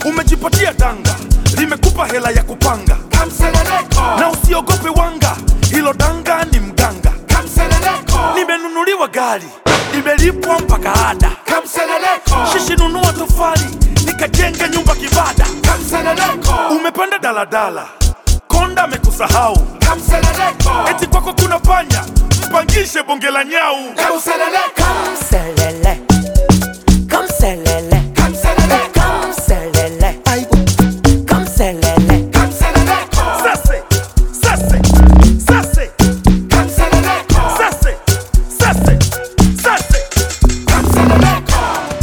umejipatia danga limekupa hela ya kupanga Kamseleleko, na usiogope wanga hilo danga ni mganga kamseleleko, nimenunuliwa gari limelipwa mpaka ada kamseleleko, shishi nunua tofali nikajenga nyumba kibada kamseleleko, umepanda daladala konda amekusahau kamseleleko, eti kwako kuna panya mpangishe bonge la nyau kamseleleko, Kamselele, kamselele, kamseleleko, kamselele, kamselele. kamseleleko, sase sase sase kamseleleko, sase sase sase kamseleleko.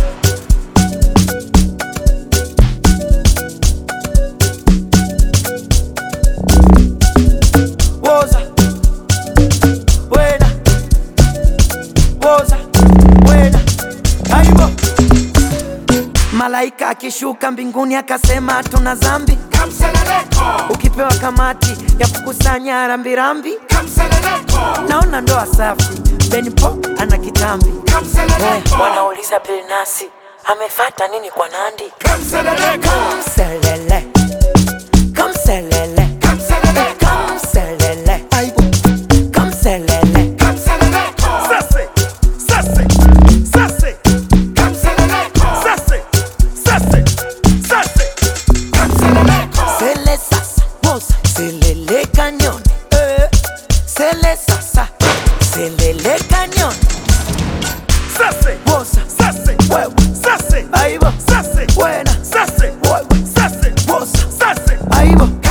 Woza, wena, woza, wena, aibo. Malaika akishuka mbinguni akasema tuna zambi, Kamseleleko, ukipewa kamati ya kukusanya rambirambi. kamseleleko, Naona ndoa safi, Benpo ana kitambi. kamseleleko, Wanauliza Bilnasi amefata nini kwa Nandi? kamseleleko, Kamselele, kamselele, kamseleleko, kamselele, kamselele. kamseleleko, sase sase sase kamseleleko, sase sase sase kamseleleko, Sele sasa, woza, selele cañón. Eh, sele sasa, selele cañón. sase Woza, sase wewe, sase aibo, sase buena, sase wewe, sase woza, sase aibo.